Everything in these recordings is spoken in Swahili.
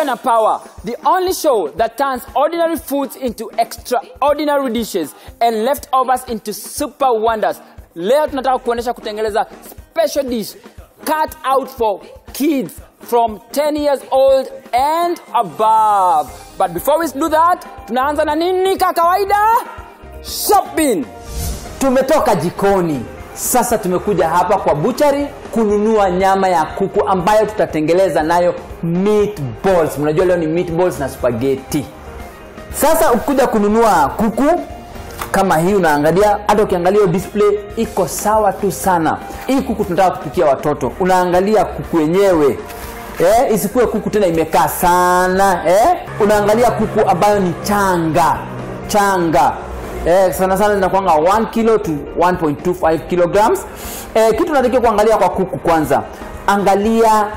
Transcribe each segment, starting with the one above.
na Power, the only show that turns ordinary foods into extraordinary dishes and leftovers into super wonders. Leo tunataka kuonyesha kutengeneza special dish cut out for kids from 10 years old and above. But before we do that, tunaanza na nini ka kawaida? Shopping. Tumetoka jikoni. Sasa tumekuja hapa kwa buchari kununua nyama ya kuku ambayo tutatengeleza nayo meatballs. Mnajua leo ni meatballs na spaghetti. Sasa ukikuja kununua kuku kama hii unaangalia, hata ukiangalia hiyo display iko sawa tu sana. Hii kuku tunataka kupikia watoto, unaangalia kuku wenyewe eh, isikuwe kuku tena imekaa sana eh. Unaangalia kuku ambayo ni changa changa eh, sana sana zinakuanga 1 kilo to 1.25 kilograms. Eh, kitu unatakiwa kuangalia kwa kuku kwanza, angalia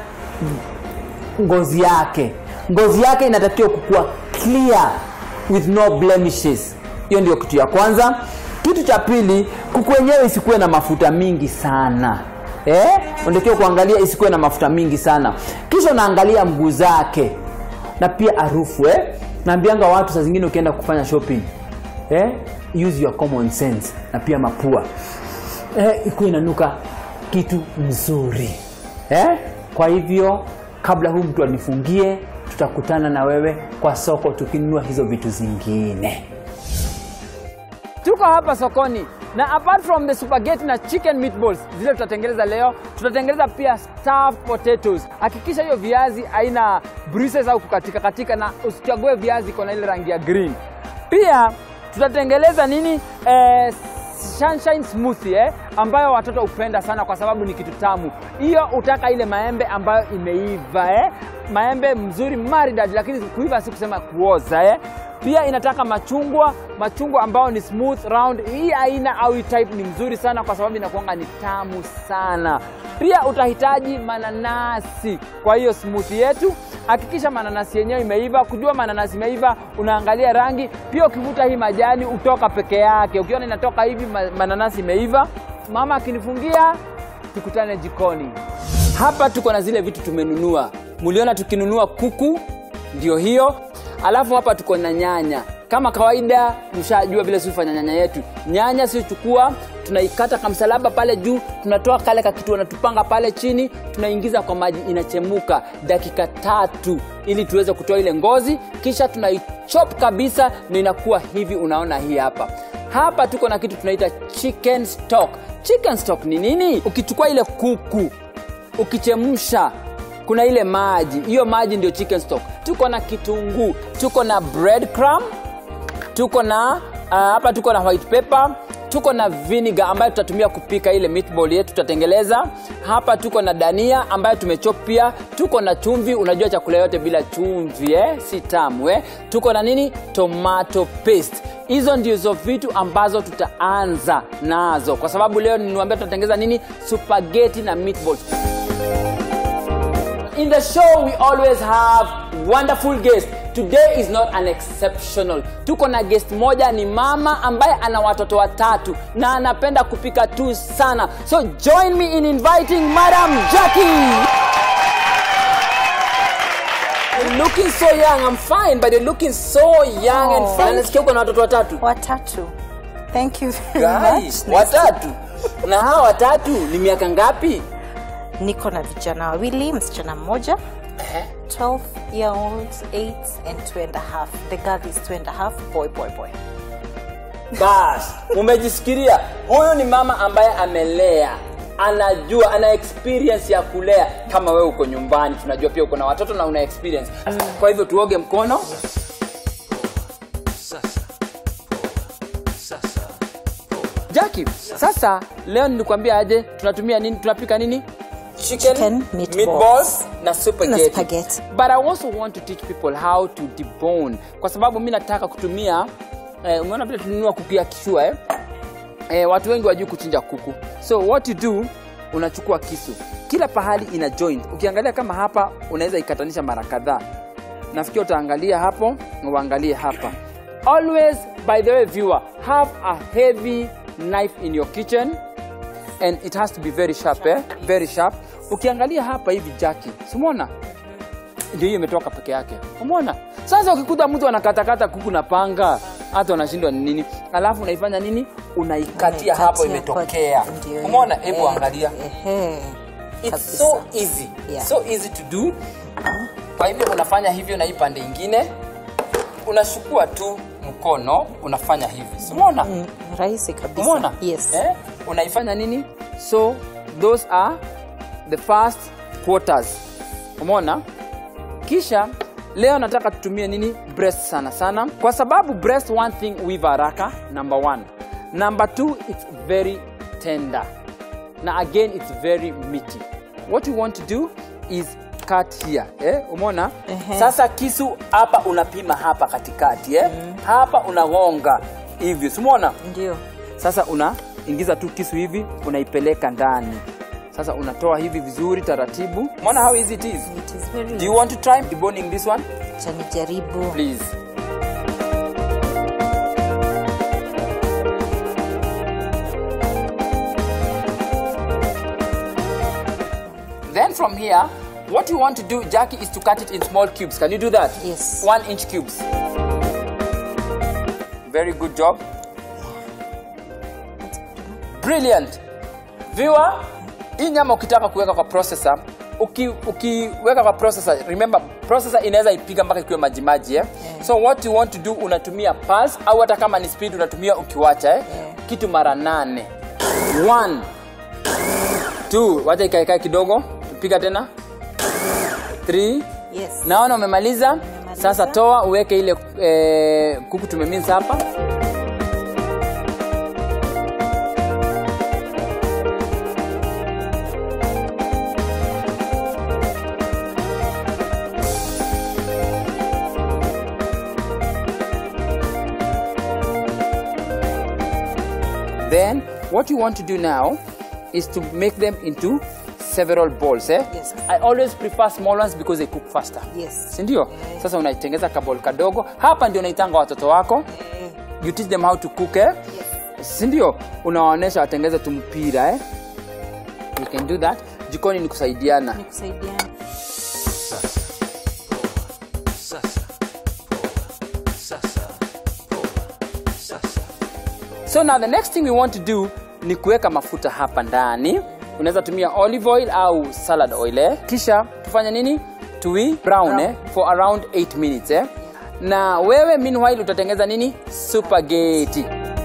ngozi yake. Ngozi yake inatakiwa kukuwa clear with no blemishes. Hiyo ndio kitu ya kwanza. Kitu cha pili, kuku wenyewe isikuwe na mafuta mingi sana eh? Unatakiwa kuangalia isikuwe na mafuta mingi sana. Kisha unaangalia mguu zake na pia harufu eh? Naambianga watu saa zingine ukienda kufanya shopping eh? Use your common sense na pia mapua eh, ikuwe inanuka kitu mzuri eh? Kwa hivyo kabla huu mtu anifungie, tutakutana na wewe kwa soko tukinunua hizo vitu zingine. Tuko hapa sokoni na apart from the spaghetti na chicken meatballs zile tutatengeneza leo, tutatengeneza pia stuffed potatoes. Hakikisha hiyo viazi haina bruises au kukatika katika, na usichague viazi iko na ile rangi ya green. Pia tutatengeneza nini eh, sunshine smoothie eh, ambayo watoto hupenda sana kwa sababu ni kitu tamu. Hiyo utaka ile maembe ambayo imeiva eh, maembe mzuri maridadi, lakini kuiva si kusema kuoza eh. Pia inataka machungwa, machungwa ambayo ni smooth round. Hii aina au hii type ni mzuri sana kwa sababu inakuanga ni tamu sana. Pia utahitaji mananasi kwa hiyo smoothie yetu. Hakikisha mananasi yenyewe imeiva. Kujua mananasi imeiva, unaangalia rangi. Pia ukivuta hii majani utoka peke yake, ukiona inatoka hivi ma- mananasi imeiva. Mama akinifungia, tukutane jikoni. Hapa tuko na zile vitu tumenunua. Muliona tukinunua kuku, ndio hiyo. Alafu hapa tuko na nyanya. Kama kawaida, mshajua vile sisi hufanya nyanya yetu. Nyanya sisi chukua, tunaikata kamsalaba pale juu, tunatoa kale kakitu wanatupanga pale chini, tunaingiza kwa maji, inachemuka dakika tatu ili tuweze kutoa ile ngozi, kisha tunaichop kabisa, na inakuwa hivi. Unaona hii hapa. Hapa tuko na kitu tunaita chicken stock. Chicken stock ni nini? Ukichukua ile kuku ukichemsha kuna ile maji hiyo maji ndio chicken stock tuko na kitunguu tuko na bread crumb tuko na ah, hapa tuko na white pepper tuko na vinegar ambayo tutatumia kupika ile meatball yetu tutatengeleza hapa tuko na dania ambayo tumechop pia tuko na chumvi unajua chakula yote bila chumvi eh? si tamu eh? tuko na nini tomato paste hizo ndizo vitu ambazo tutaanza nazo kwa sababu leo niwaambia tutatengeza nini spaghetti na meatballs In the show, we always have wonderful guests. Today is not an exceptional. Tuko na guest moja, ni mama ambaye ana watoto watatu na anapenda kupika tu sana. So join me in inviting Madam Jackie. You're looking so young. I'm fine, but you're looking so young and Oh. fine. Nasikia uko na watoto watatu. watatu thank you very Guys, much watatu. Na hawa watatu ni miaka ngapi? niko na vijana wawili msichana mmoja 12 year olds 8 and 2 and a half the girl is 2 and a half boy boy boy bas umejisikiria huyu ni mama ambaye amelea anajua ana experience ya kulea kama wewe uko nyumbani tunajua pia uko na watoto na una experience kwa hivyo tuoge mkono jaki sasa leo nilikwambia aje tunatumia nini tunapika nini chicken, Chicken meatballs. meatballs na spaghetti. Na spaghetti. but i also want to teach people how to debone kwa sababu mi nataka kutumia eh, umeona vile tununua kuku ya kishua eh? eh, watu wengi wajui kuchinja kuku so what you do unachukua kisu kila pahali ina joint ukiangalia kama hapa unaweza ikatanisha mara kadhaa nafikiri utaangalia hapo na uangalie hapa always by the way viewer have a heavy knife in your kitchen and it has to be very sharp eh? very sharp ukiangalia hapa hivi jaki simona ndio hiyo imetoka peke yake umeona sasa ukikuta mtu anakatakata kuku na panga hata unashindwa ni nini alafu unaifanya nini unaikatia hapo Unaikatia imetokea kwa- ndio, umeona eh, hebu angalia ehe. It's Kabisa. so easy. Yeah. So easy to do. Kwa hivyo unafanya hivyo na hii pande ingine. Unachukua tu mkono unafanya hivi. Si umeona? Mm, rahisi kabisa Umeona? yes Eh? Unaifanya nini? So those are the first quarters. Umeona? Kisha leo nataka tutumie nini? Breast sana sana. Kwa sababu breast one thing huiva haraka number one. Number two it's very tender. na again it's very meaty what you want to do is cut here eh? umeona Ehe. sasa kisu hapa unapima hapa katikati eh? hapa unagonga hivyo simona ndio sasa unaingiza tu kisu hivi unaipeleka ndani sasa unatoa hivi vizuri taratibu umeona how easy it is it is very do you want to try deboning this one Acha nijaribu please then from here what you want to do jackie is to cut it in small cubes can you do that Yes. one inch cubes very good job brilliant viewer hii nyama ukitaka kuweka kwa processor uki, ukiweka kwa processor remember processor inaweza ipiga mpaka ikiwe majimaji eh? Yeah. so what you want to do unatumia pulse au hata kama ni speed unatumia ukiwacha eh? Yeah. kitu mara nane One, two, wacha ikaekae kidogo piga tena Three. yes naona umemaliza Nimemaliza. sasa toa uweke ile eh, kuku tumeminsa hapa then what you want to do now is to make them into several balls eh? Yes. i always prefer small ones because they cook faster yes sindio Yeah. sasa unaitengeza kabol kadogo hapa ndio unaitanga watoto wako Eh, you teach them how to cook eh? sindio unawaonyesha watengeze tumpira eh? you can do that jikoni ni kusaidiana ni kusaidiana so now the next thing we want to do ni kuweka mafuta hapa ndani unaweza tumia olive oil au salad oil eh? kisha tufanye nini tui brown eh? for around 8 minutes eh? na wewe meanwhile utatengeza nini spaghetti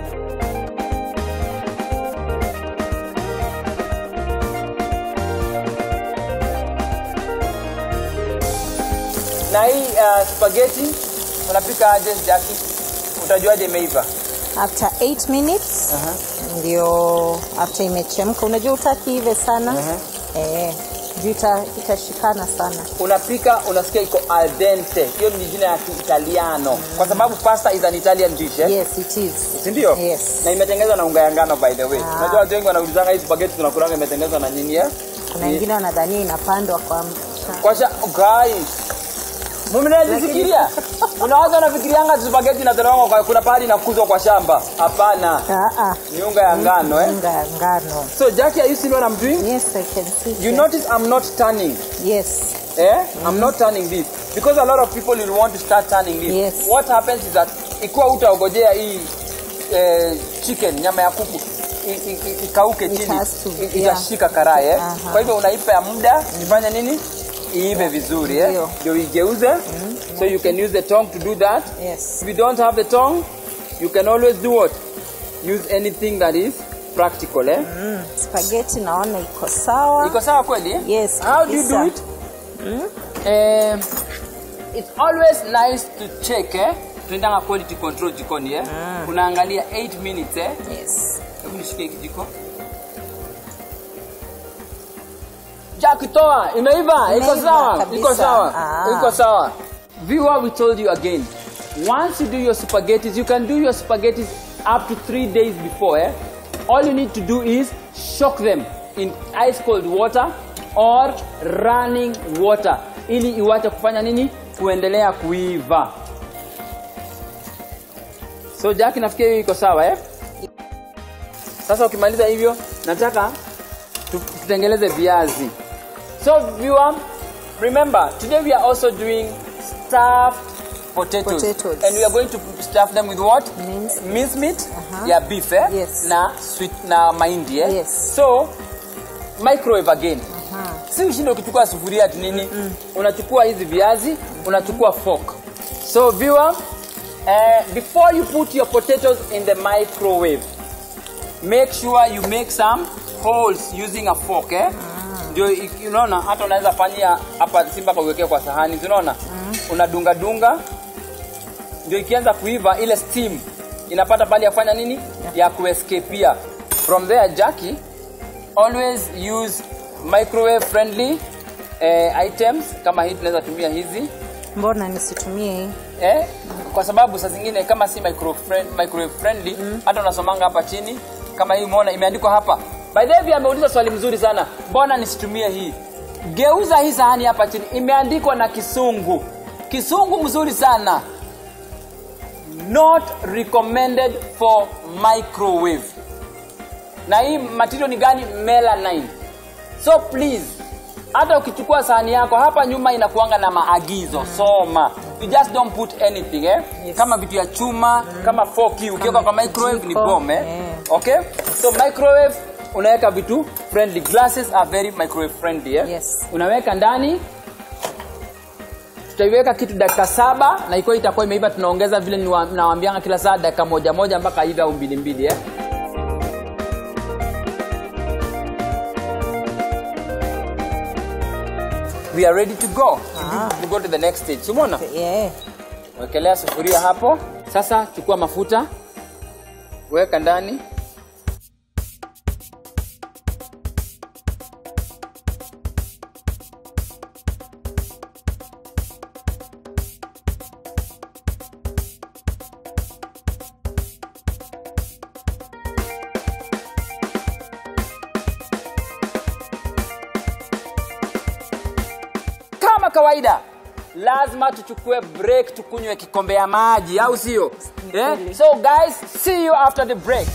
na hii uh, spaghetti unapika aje jaki utajuaje imeiva after 8 minutes ndio after imechemka unajua utaki ive sana eh, juu ita- itashikana sana unapika unasikia iko al dente hiyo ni jina ya kiitaliano kwa sababu pasta is an italian dish eh? yes it is sindio Yes. na imetengenezwa na unga ya ngano by the way Ah. unajua watu wengi wanaulizanga hii spaghetti tunakulanga imetengenezwa na nini eh? kuna wengine wanadhania inapandwa kwa kwa sha guys mmenajisikiria unawaza unafikirianga tu spaghetti inatolewa kwa kuna pahali inakuzwa kwa shamba hapana Ah, ah. ni unga ya ngano eh? unga ya ngano so jackie are you seeing what i'm doing yes i can see you that. notice i'm not turning yes Eh? I'm not turning this because a lot of people will want to start turning this. Yes. What happens is that ikiwa utaogojea hii eh, chicken nyama ya kuku i- i- i- ikauke It chini has to, i- yeah. itashika karai eh? Aha. Kwa hivyo unaipa ya muda ifanye nini? Iive vizuri eh? Ndio. Ndio igeuze. So you can use the tongue to do that. yes If you don't have the tongue, you can always do what? Use anything that is practical eh? mm. spaghetti naona iko sawa iko sawa kweli eh? Yes, how do you do kabisa. it um, it's always nice to check eh? tunaendanga quality control jikoni eh? unaangalia 8 minutes eh? yes hebu nishike hiki jiko Jack toa imeiva iko Imeiva sawa kabisa. iko sawa Ah. iko sawa viewer we told you again once you do your spaghettis you can do your spaghettis up to three days before eh? all you need to do is shock them in ice cold water or running water ili iwache kufanya nini kuendelea kuiva so Jack nafikiri hiyo iko sawa eh? sasa ukimaliza hivyo nataka tu- tutengeleze viazi so viewer remember today we are also doing stuffed potatoes, Potatoes. and we are going to stuff them with what Mince. mince meat Uh-huh. yeah beef eh? Yes. na sweet na mahindi eh? Yes. so microwave again si ushinde ukichukua sufuria ati nini unachukua hizi viazi unachukua fork so viewer uh, before you put your potatoes in the microwave make sure you make some holes using a fork eh? ndio iki- unaona hata unaweza fanyia hapa si mpaka uwekee kwa sahani si unaona unadunga dunga ndio ikianza kuiva ile steam inapata pale ya kufanya nini ya kuescapia from there Jackie always use microwave friendly eh, items kama hii tunaweza tumia hizi mbona nisitumie hii eh, kwa sababu saa zingine kama si micro friend, microwave friendly hata unasomanga hapa chini kama hii umeona imeandikwa hapa by the way ameuliza swali mzuri sana mbona nisitumie hii geuza hii sahani hapa chini imeandikwa na kisungu kisungu mzuri sana not recommended for microwave na hii material ni gani melanine so please hata ukichukua sahani yako hapa nyuma inakuanga na maagizo soma you just don't put anything eh? Yes. kama vitu ya chuma kama forki ukiweka kwa microwave ni jiko, bomb eh? yeah. okay so microwave unaweka vitu friendly glasses are very microwave friendly eh? Yes. unaweka ndani tutaiweka kitu dakika saba na ikiwa itakuwa imeiva tunaongeza vile niwa- nawambianga kila saa dakika moja moja mpaka ive au mbili mbili eh? we are ready to go Ah. to go to the next stage simona yeah. wekelea sufuria hapo sasa chukua mafuta weka ndani kama kawaida lazima tuchukue break tukunywe kikombe ya maji au sio yeah? so guys see you after the break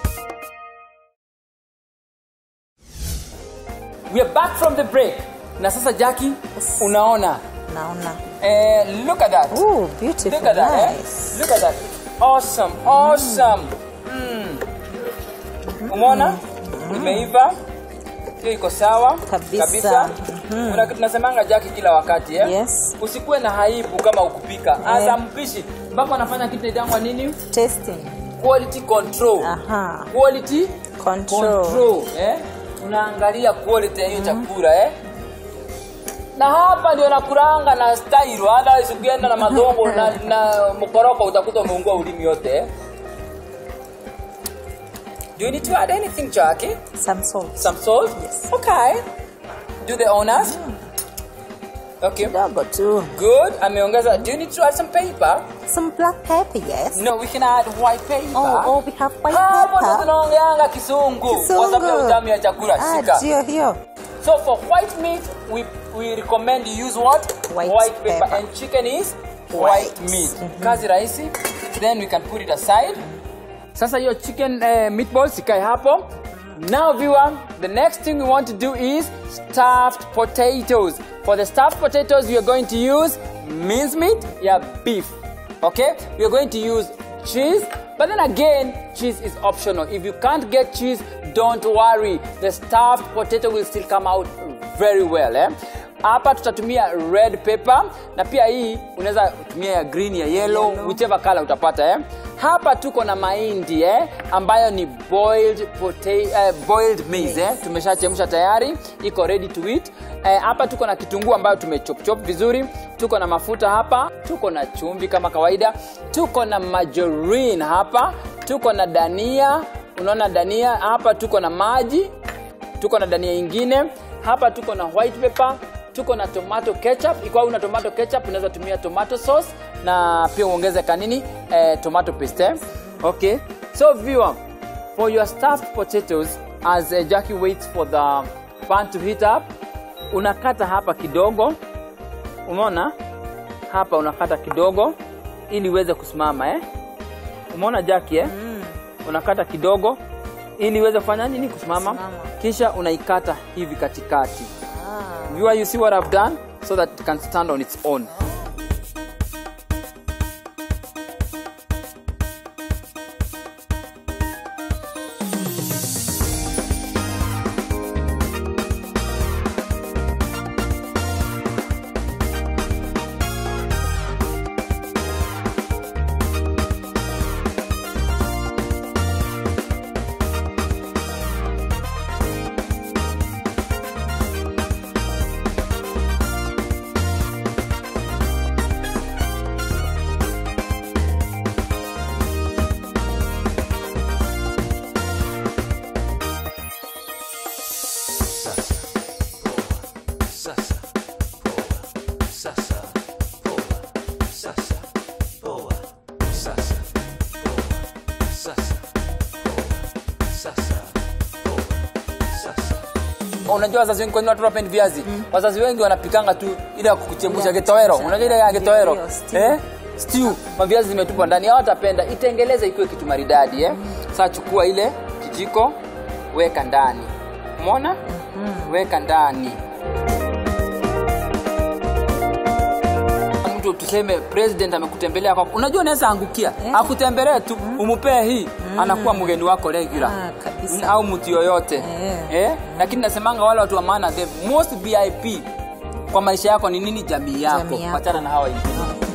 we are back from the break na sasa jacki unaona naona eh, look at that Ooh, beautiful look at that eh? nice. look at that awesome awesome mm. umeona imeiva hiyo iko sawa Kabisa. Kuna kitu tunasemanga jaki kila wakati eh? Yes. usikuwe na haibu kama ukupika as a mpishi mpaka anafanya kitu inaitangwa nini tasting quality control aha quality Control. control eh? unaangalia quality ya hiyo chakula eh? na hapa ndio nakuranga na style hata ukienda na madongo na, na mkoroko utakuta umeungua ulimi yote eh? Do you need to add anything, Jackie? some salt Some salt? Yes. Okay. Do the honors? Okay. kidogo tu Good. Ameongeza. Do you need to add some paper? some black pepper yes No, we can add white paper. oh, oh we have white Hapo ndo pepper tunaongeanga kisungu kwa sababu ya utamu ya chakula. ah, Shika. ndio hiyo So for white meat, we we recommend you use what? White paper. pepper. And chicken is white, White. meat. Kazi rahisi. Then we can put it aside. Sasa hiyo chicken uh, meatballs ikae hapo. Now viewer, the next thing we want to do is stuffed potatoes. For the stuffed potatoes, we are going to use mincemeat, yeah, beef. Okay? We are going to use cheese, but then again, cheese is optional. If you can't get cheese, don't worry. The stuffed potato will still come out very well. Eh? hapa tutatumia red pepper na pia hii unaweza tumia ya green ya yellow, Yellow. whichever color utapata eh. hapa tuko na mahindi eh, ambayo ni boiled, pota- eh, boiled maize eh. tumeshachemsha tayari iko ready to eat eh, hapa tuko na kitunguu ambayo tumechopchop vizuri tuko na mafuta hapa tuko na chumvi kama kawaida tuko na margarine hapa tuko na dania unaona dania hapa tuko na maji tuko na dania ingine hapa tuko na white pepper tuko na tomato ketchup ikiwa una tomato ketchup unaweza tumia tomato sauce na pia uongeze kanini eh, tomato paste eh? okay so viewer for your stuffed potatoes as uh, Jackie waits for the pan to heat up unakata hapa kidogo umeona hapa unakata kidogo ili iweze kusimama eh? umeona Jackie eh? mm. unakata kidogo ili iweze kufanya nini kusimama Kusimama. kisha unaikata hivi katikati ah. viewer you see what I've done so that it can stand on its own unajua wazazi wengi kwa nini watu wapendi viazi wazazi wengi wanapikanga tu ile ya kuchemsha Ya getowero kuchemsha. unajua ile ya getowero Ndio, stew. eh stew maviazi zimetupwa ndani hawatapenda itengeleze ikiwe kitu maridadi eh sasa chukua ile kijiko weka ndani umeona weka ndani mtu tuseme president amekutembelea kwako unajua unaweza angukia Eh. akutembelee tu umupee hii anakuwa mgeni wako regular Ah, kabisa. Mm, au mtu yoyote Eh. eh? lakini nasemanga wale watu wa maana the most vip kwa maisha yako ni nini jamii yako Jamii yako. wachana na hawa wengine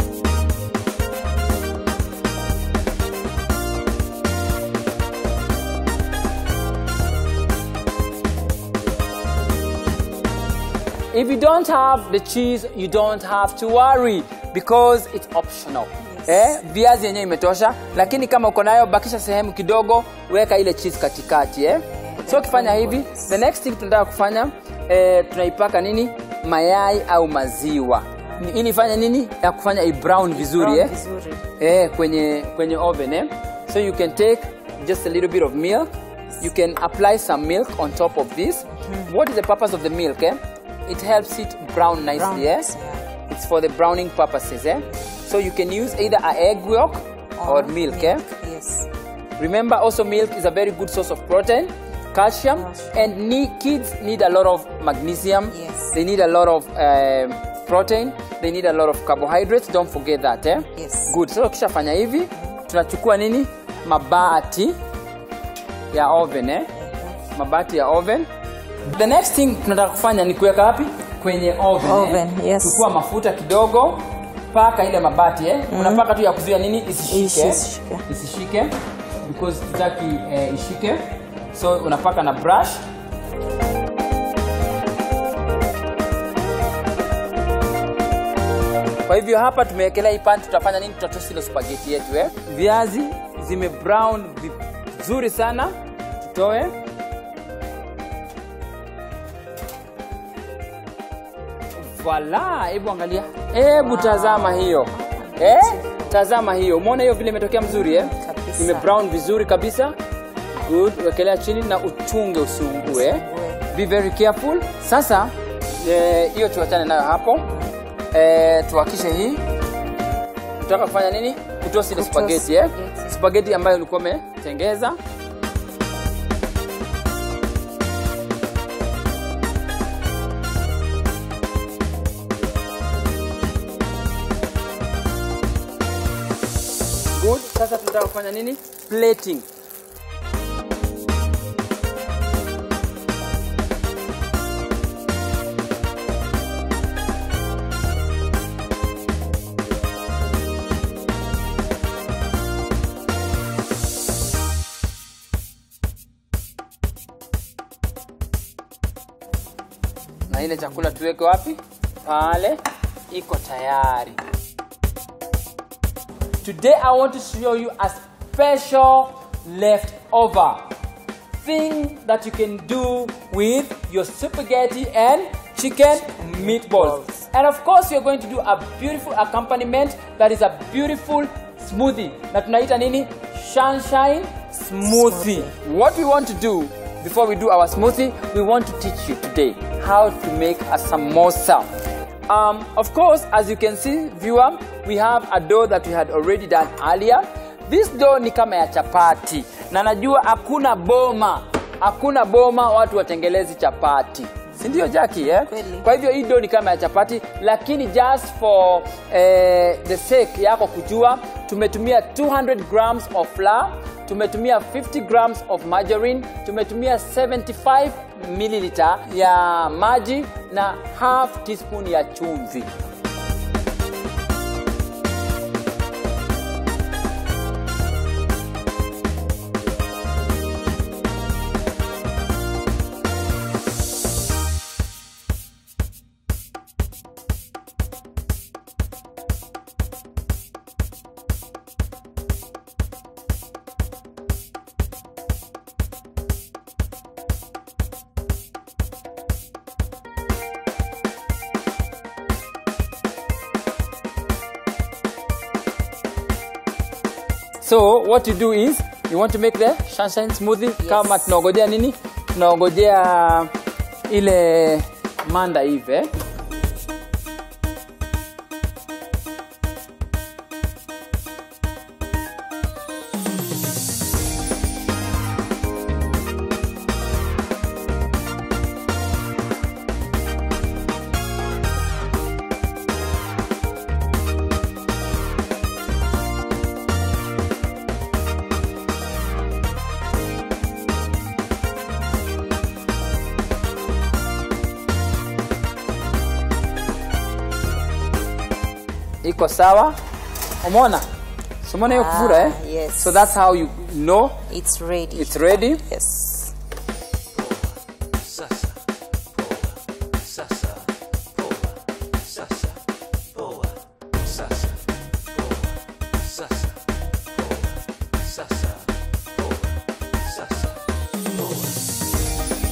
If you don't have the cheese, you don't have to worry because it's optional. Eh, viazi yenyewe imetosha, lakini kama uko nayo bakisha sehemu kidogo, weka ile cheese katikati eh. So ukifanya hivi, the next thing tunataka kufanya eh, tunaipaka nini? Mayai au maziwa. Ni- Ili ifanye nini? Ya kufanya i brown vizuri eh. vizuri eh, kwenye kwenye oven eh. So you can take just a little bit of milk. You can apply some milk on top of this. What is the purpose of the milk? Eh? It helps it brown nicely. Brown, eh? yeah. It's for the browning purposes. Eh? So you can use either a egg yolk or, milk. Eh? yes Remember, also milk is a very good source of protein, calcium, Calcium. and need, kids need a lot of magnesium. Yes. They need a lot of um, protein. They need a lot of carbohydrates. Don't forget that. Eh? Yes. Good. So ukishafanya hivi, tunachukua nini? Mabati ya oven eh? Mabati ya oven. The next thing tunataka kufanya ni kuweka wapi? Kwenye oven. Oven, eh? yes. Chukua mafuta kidogo, paka ile mabati eh? Unapaka tu ya kuzuia nini isishike. eh? Isishike. isishike because tutaki eh, ishike so unapaka na brush kwa hivyo hapa tumewekelea hii pan tutafanya nini tutatosi ile spaghetti yetu eh? viazi zime brown vizuri sana tutoe Voila, hebu angalia. Hebu tazama hiyo. Eh? Tazama hiyo. Umeona hiyo vile imetokea mzuri eh? Kabisa. Ime brown vizuri kabisa. Good. Wekelea chini na uchunge usiungue. Be very careful. Sasa eh, hiyo tuachane nayo hapo. Eh, tuhakishe hii. Tunataka kufanya nini? Kutosi ile Kutosi spaghetti eh? spaghetti. Spaghetti ambayo ulikuwa umetengeza. Good. Sasa tunataka kufanya nini? Plating. Na ile chakula tuweke wapi? Pale iko tayari. Today I want to show you a special leftover thing that you can do with your spaghetti and chicken meatballs. And of course you're going to do a beautiful accompaniment that is a beautiful smoothie. Na tunaita nini? Sunshine smoothie. What we want to do before we do our smoothie, we want to teach you today how to make a samosa. Um, of course, as you can see, viewer, we have a dough that we had already done earlier. This dough ni kama ya chapati, na najua hakuna boma, hakuna boma watu watengelezi chapati, si ndio jaki eh? Kweli. kwa hivyo hii dough ni kama ya chapati lakini just for eh, the sake yako kujua tumetumia 200 grams of flour tumetumia 50 grams of margarine tumetumia 75 milliliter ya maji na half teaspoon ya chumvi so what you do is you want to make the sunshine smoothie Yes. kama tunaongojea nini tunaongojea ile manda hivi eh? iko sawa umeona So umeona hiyo Ah, kufura eh? yes. so that's how you know It's ready. it's ready yes. Sasa, poa. Sasa, poa. Sasa, poa. Sasa, poa. Sasa, poa. Sasa, poa. Sasa, poa.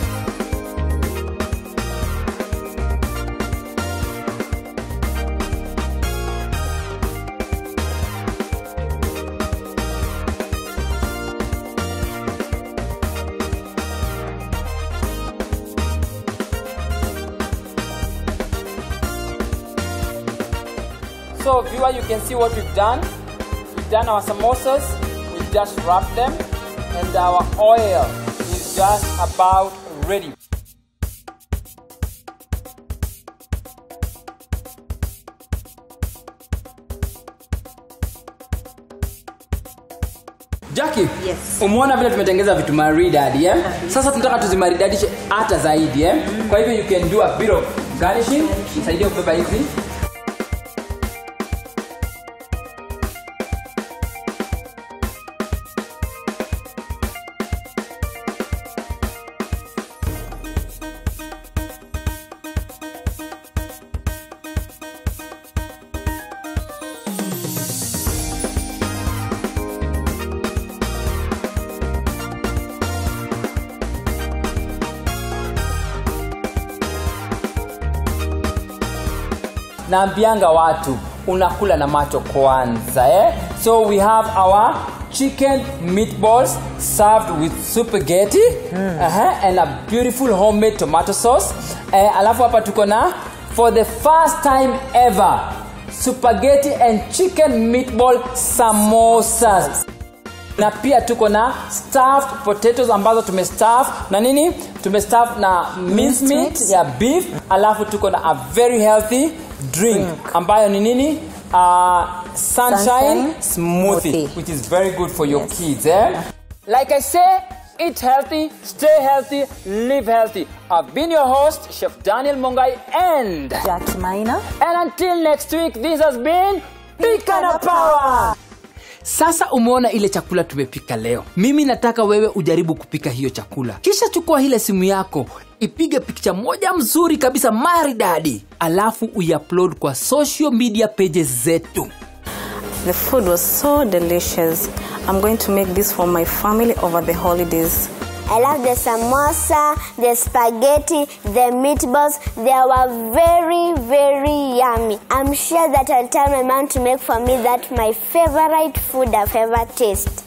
So viewer, you can see what we've done. We've done our samosas, we've just wrapped them, and our oil is just about ready. Jackie, Yes. umeona vile tumetengeza vitu maridadi eh? Sasa tunataka tuzimaridadishe hata zaidi eh? Kwa hivyo you can do a bit of garnishing. Nisaidie kubeba hivi. naambianga watu unakula na macho kwanza eh? so we have our chicken meatballs served with spaghetti mm. uh-huh, and a beautiful homemade tomato sauce eh, alafu hapa tuko na for the first time ever spaghetti and chicken meatball samosas na pia tuko na stuffed potatoes ambazo tumestaff na nini tumestaff na minced meat meat. ya beef alafu tuko na a very healthy drink ambayo ni nini uh, sunshine, Sunshine smoothie, smoothie. which is very good for your Yes. kids eh? like i say eat healthy stay healthy live healthy i've been your host chef daniel mongai and Jackie Maina. and until next week this has been pika na power sasa umeona ile chakula tumepika leo mimi nataka wewe ujaribu kupika hiyo chakula kisha chukua ile simu yako ipige picha moja mzuri kabisa maridadi alafu uiupload kwa social media pages zetu The food was so delicious. I'm going to make this for my family over the holidays. I love the samosa, the spaghetti, the meatballs. They were very, very yummy. I'm sure that I'll tell my mom to make for me that my favorite food I've ever tasted.